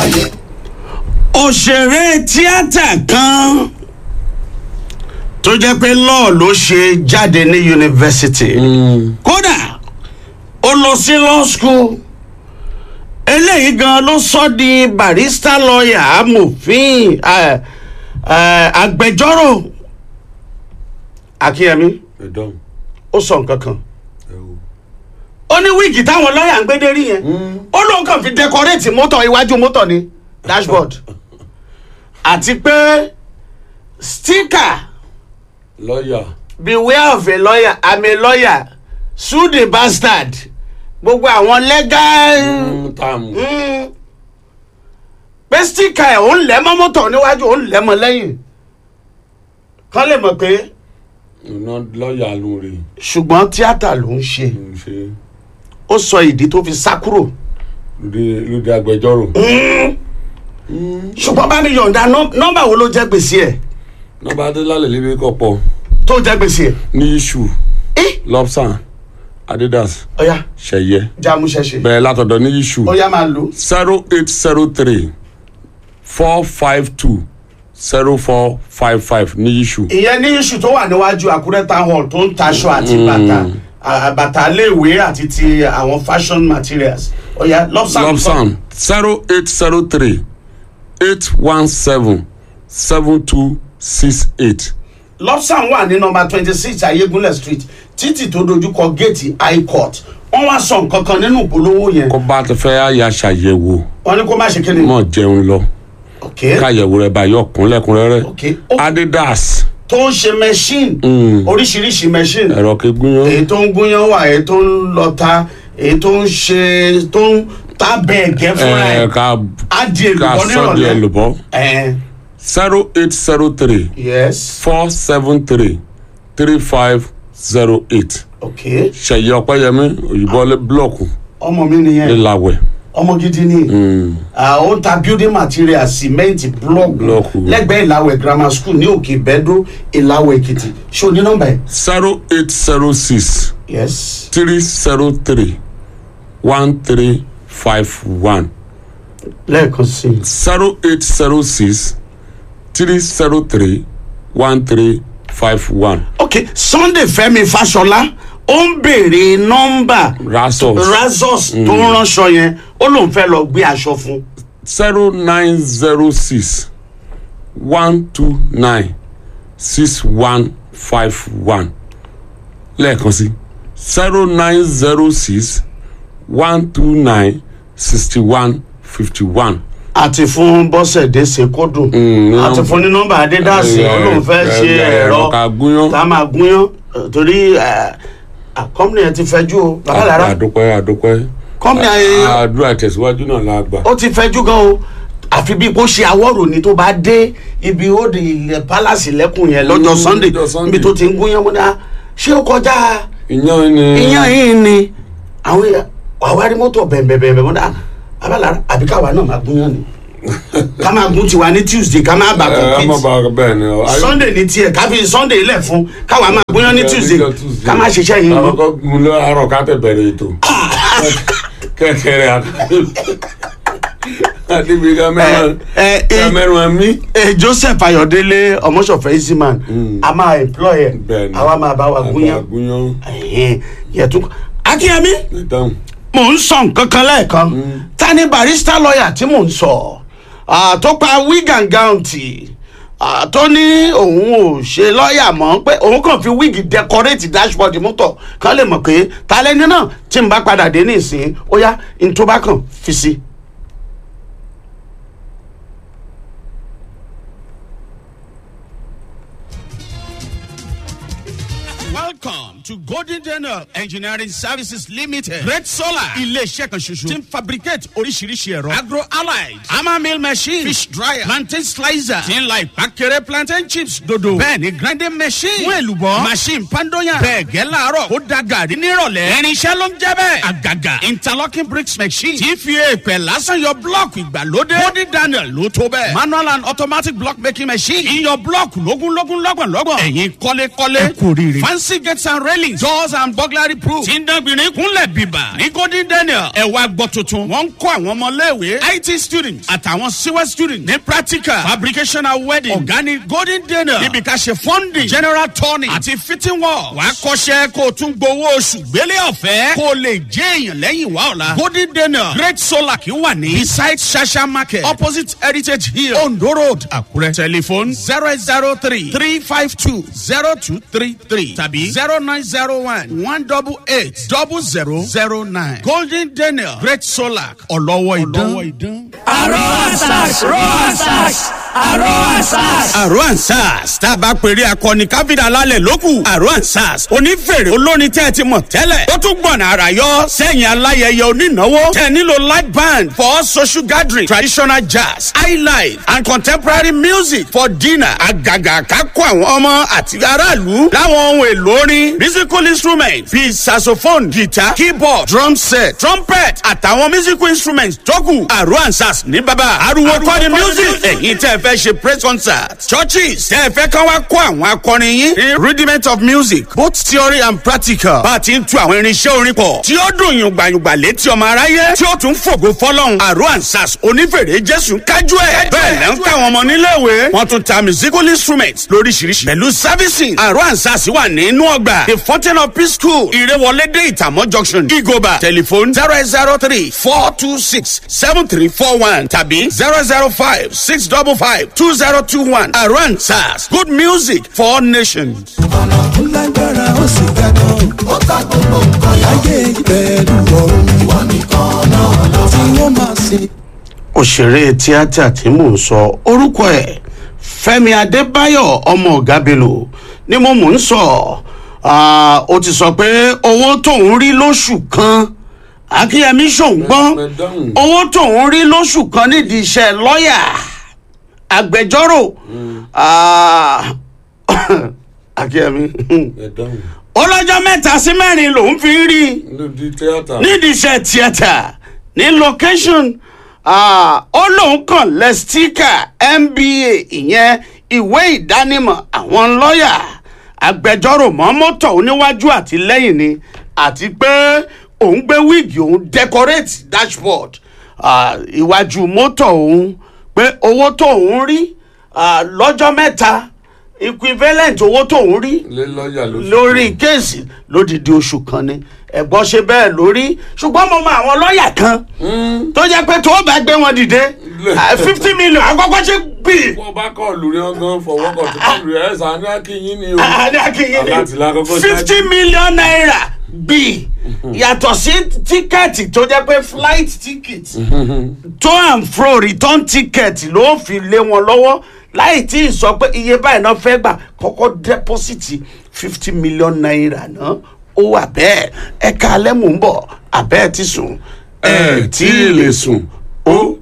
òṣèré tíátà kan tó jẹ́ pé law ló ṣe jáde ní yunifásitì kódà ó lọ sí law school eléyìí gan ló sọ di barista lawyer amòfin eh, eh, agbẹjọ́rò akínyẹmí ẹ̀dọ́n ó sọ nǹkan kan ẹ̀wò. ó ní wíìgì táwọn lọ́ọ̀yà ń gbé dérí yẹn ó lóun kàn fi dẹkọréètì mọ́tò iwájú mọ́tò ní dashboard àti pé sticker lọ́ọ̀yà beware of a lawyer i'm a lawyer sue the bastard gbogbo àwọn legal táàmù Mm. pé sticker ẹ̀ òun lẹ́ mọ́ mọ́tò níwájú òun lẹ́ mọ́ lẹ́yìn kán lè mọ̀ pé iná lọ́ọ̀yà ló rí ṣùgbọ́n tíátà ló ń ṣe ń ṣe ó sọ ìdí tó fi sá kúrò lóde lóde agbẹjọ́rò ṣùgbọ́n bá mi yọ̀ǹda nọ́- nọ́mbà wo ló jẹ́ gbèsè ẹ̀ nọmba adélálẹ̀ lébi kọ̀pọ̀ tó jẹ́ gbèsè ẹ̀ ní iṣu ẹ́ lobsan adidas ọ̀ya ṣẹ̀yẹ jámúṣẹ́ṣe bẹ̀rẹ̀ látọ̀dọ̀ ní iṣu ọ̀ya máa lò zero eight zero three four five two zero four five five ní iṣu ìyẹn ní iṣu tó wà níwájú àkúrẹ́ town hall tó ń taṣọ àti bàtà à- bàtà léèwé àti ti àwọn fashion materials ọ̀ya lobsan lobsan zero eight zero three eight one seven seven two six eight. lobsan wà ní nọmba twenty six ayégunlẹ̀ street títì tó dojúkọ géètì high court wọ́n wá sọ nǹkan kan nínú ìpolówó yẹn kó bá ti fẹ́ àyà ṣàyẹ̀wò wọ́n ní kó má ṣe kíni. mọ̀ jẹun lọ ok káyẹ̀wò rẹ̀ bá yọ kúnlẹ̀kúnrẹ́rẹ́ ok ó adidas tó ń ṣe machine oríṣiríṣi machine ẹ̀rọ kegbúyán èyí tó ń gúnyán wà èyí tó ń lọta èyí tó ń ṣe tó ń ta bẹ́ẹ̀gẹ́ fúnra ẹ̀ ẹ̀ ká á di ká èlùbọ́ sọ́ di nírọ̀lẹ́ ẹlùbọ́ ẹ̀ zero eight zero three yes four seven three three five zero eight ok ṣẹ̀yẹ ọ̀pẹ́yẹmí òyìnbó lé búlọ̀kù ọmọ mi nìyẹn ńláwẹ̀ ọmọ gidi ni Ah, ó ń ta building material cement block Blọ́ọ̀kù. lẹ́gbẹ̀ẹ́ ìlàwẹ̀ grammar school ní òkè bẹ́dó ìlàwẹ̀ èkìtì ṣé o ní nọ́mbà ẹ̀ zero eight zero six yes three zero three one three five one lẹ́ẹ̀kan sí i zero eight zero six three zero three one three five one ok sunday fẹ́mi fáṣọlá ó ń béèrè nọ́mbà rasos razors tó ń ránṣọ yẹn ó lóun fẹ́ lọ gbé aṣọ fún zero nine zero six one two nine six one five one lẹ́ẹ̀kan sí zero nine zero six one two nine sixty one fifty one. àti fún bọ́sẹ̀dé ṣèkódùn àti fún ní nọ́mbà adédàsí ó lóun fẹ́ ṣe ẹ̀rọ ká gúnyán tá a máa gúnyán eh, torí kọ́mìnì ẹ̀ ti fẹ́jú o bàbá lára àdúpẹ́ àdúpẹ́ kọ́mìnì ẹ̀ àdúrà tẹ̀síwájú náà la gbà. ó ti fẹ́jú gan o àfi bí kò ṣe àwọ̀rò ni tó bá dé ibi ó di ilẹ̀ palace lẹ́kùn yẹn lọ́jọ́ Mm, sunday lọ́jọ́ Sunday. níbi tó ti ń gúnyán mọ́ dá ṣé ó kọjá ìyàn ni ìyàn yìí ni àwọn èèyàn àwárí mọ́tò bẹ̀m̀bẹ̀m̀bẹ̀ mọ́ dá abálára àbí káwa náà máa gúnyán ni ká máa gún tiwa ní tuesday ká máa bà ẹ ẹ má compete ba bẹ́ẹ̀ ni ọ. ayé- sunday ní tiẹ̀ ká fi sunday lẹ̀ fún káwa máa gúnyán ní Ẹ, tuesday níjọ́ Tuesday. ká máa ṣiṣẹ́ yìí mọ́. àkọ́kọ́ gun lọ àárọ̀ ká tẹ̀ bẹ̀rẹ̀ ètò kẹ́kẹ́rẹ́ àdébí kámẹ́rán ẹ ẹ kámẹ́rán mi. ẹ joseph ayọ̀délé ọmọṣọ̀fẹ́ easyman a máa employ ẹ Bẹ́ẹ̀ni. àwa máa bá wa gúnyán gúnyán Ẹ̀hẹ́n, yẹtù akínyẹmí ìdáhùn. mò ń sọ nǹkan kan lẹ́ẹ̀kan ta ni barista lawyer tí mò ń sọ Ah, tó pa wig and gown tì Ah, tó ní òun ò ṣe lọ́ọ̀yà mọ́ pé òun kàn fi wig decorate dashboard mọ́tò kan lè mọ̀ pé ta lẹ́ni náà tí n bá padà dé nísìnyí ó yá n tó bá kàn fi sí. Welcome to Golden Daniel Engineering Services Limited. Great Solar. Ilé-iṣẹ́ kan ṣoṣo. Tí ń fabricate oríṣiríṣi ẹ̀rọ. Agro allied. Hammer mill machine. Fish dryer. Plantain slicer. Tí ń la ìpàkẹ́rẹ́ plantain chips dodo. Bẹ́ẹ̀ni grinding machine. Fún èlùbọ́. Machine pandoyan. Bẹ́ẹ̀ gẹ́ láàárọ̀. Ó da gàrí nírọ̀lẹ́. Irinṣẹ́ ló ń jẹ́ bẹ́ẹ̀. Àgàgà. Interlocking bricks machine. Tí fi èèpẹ̀ lásán yọ blọ́ọ̀kì ìgbàlódé. Golden Daniel ló tó bẹ́ẹ̀. Manual and automatic block making machine. Iyọ̀ blọ́ọ̀kì lógúnlógún lọ́gbọ̀nlọ́gbọ̀n. Ẹ̀yin kọ́lékọ́lé. Ẹ kò rí rí. Fancy gates and railings. railings doors and burglary proof tí ń dánbìnrin kúnlẹ̀ bíbà ní golden daniel ẹ̀wà gbọ́ tuntun wọ́n ń kọ́ àwọn ọmọléèwé it students àtàwọn civil students ní practical fabrication and wedding organic golden daniel níbi ká ṣe funding general turning àti fitting work wàá kọ́ṣẹ́ kó o tún gbowó oṣù gbélé ọ̀fẹ́ kó o lè jẹ́ èèyàn lẹ́yìn wá ọ̀la golden daniel great solar kì í wà ní beside shasha market opposite heritage hill ondo road àkúrẹ́ telephone zero eight zero three three five two zero two three three tàbí zero nine zero one one double eight double zero zero nine golden daniel great solar ọlọ́wọ́ ìdán. Aro Asas, Ro Asas, Aro Asas. àrò ansas tá a bá pèrè akọni káfíńdà lálẹ́ lókù àrò ansas onífèrè olórin tẹ́ ẹ ti mọ̀ tẹ́lẹ̀ ó tún gbọ̀nà àrà yọ sẹ́yìn aláyẹyẹ onínáwó tẹ́ ẹ nílò light band for social gathering traditional jazz high life and contemporary music for dinner àgàgà kákó àwọn ọmọ àti aráàlú láwọn ohun èlò orin musical instruments bíi saxophone guitar keyboard drum set trumpet àtàwọn musical instruments tó kù àrò ansas ní bàbá ariwo kọ́ni music ẹ̀yin tẹ́ ẹ fẹ́ ṣe praise concert churches tẹ́ ẹ fẹ́ kán wá kó àwọn akọrin yín ní rudiment of music both theory and practical bá a ti ń tu àwọn irinṣẹ́ orin pọ̀ tí ó dùn yùngbàyùngbà létí ọmọ aráyé tí ó tún fògo fọlọ́hún àrò ansas onífèrè jésù kájú ẹ̀ bẹ́ẹ̀ lẹ́ ń káwọn ọmọ níléèwé wọ́n tún ta musical instruments lóríṣiríṣi pẹ̀lú servicing àrò ansas wà nínú ọgbà the fountain of peace school ìrẹwọlédè ìtàmọ́ junction igoba telephone zero eight zero three four two six seven three four one tàbí zero zero five six double five two zero two one àrò ansas good music for all nations. ọ̀nà tó lágbára ó sì ga gan. ó ta gbogbo nǹkan láyé ìbẹ̀rù ọ̀run. ìwọ nìkan náà ló tí wọ́n máa sìn. òṣèré tíátà tí mò ń sọ orúkọ ẹ fẹmi adébáyọ ọmọ ọgá bello ni mo mò ń sọ Ah, ó ti sọ pé owó tóun rí lóṣù kan akínyẹmí ṣòǹgbọ́n Mẹ̀dáhùn. owó tóun rí lóṣù kan nídìí iṣẹ́ lọ́ọ̀yà agbẹjọ́rò Ah, akínyẹmí ẹ̀dáhùn ọlọ́jọ́ mẹ́ta sí mẹ́rin lòún fi ń rí i lóde tíátà nídìí iṣẹ́ tíátà ní location ah, ó lóun kàn lẹ stika mba ìyẹn ìwé ìdánimọ̀ àwọn lọ́ọ̀yà agbẹjọ́rò mọ́ mọ́tò oníwájú àti lẹ́yìn ni àti pé òun gbé wíìgì òun decorate dashboard ah, iwájú mọ́tò òun pé owó tó òun rí ah, lọ́jọ́ mẹ́ta equivalent owó tó òun rí lé lọ́ọ̀yà lóṣù lórí kéèsì lódìdí oṣù kan ni ẹ̀gbọ́n ṣe bẹ́ẹ̀ lórí ṣùgbọ́n mo mọ àwọn lọ́ọ̀yà kan tó jẹ́ pé tó bá gbé wọn dìde fifty million àkọ́kọ́ ṣe gbì. wọ́n bá kọ́ lórí ọgán fọwọ́kọ̀ tó kọ́ lórí ẹ̀ sàn ní akínyìn ni o àdé akínyìn Aláàtì la kọ́kọ́ ni ṣáájú. fifty million naira gbì yàtọ̀ sí tíkẹ́ẹ̀tì tó jẹ́ pé flight ticket to and fro return ticket ló fi lé wọn lọ́wọ́ láì tí ì sọ pé iye báyìí náà fẹ́ gbà kọ́kọ́ dẹ́pọ́sìtì fifty million naira náà ó wà bẹ́ẹ̀ ẹ̀ka alẹ́ mò ń bọ̀ abẹ́ẹ̀ ti sùn ẹ̀ tí ì lè sùn ó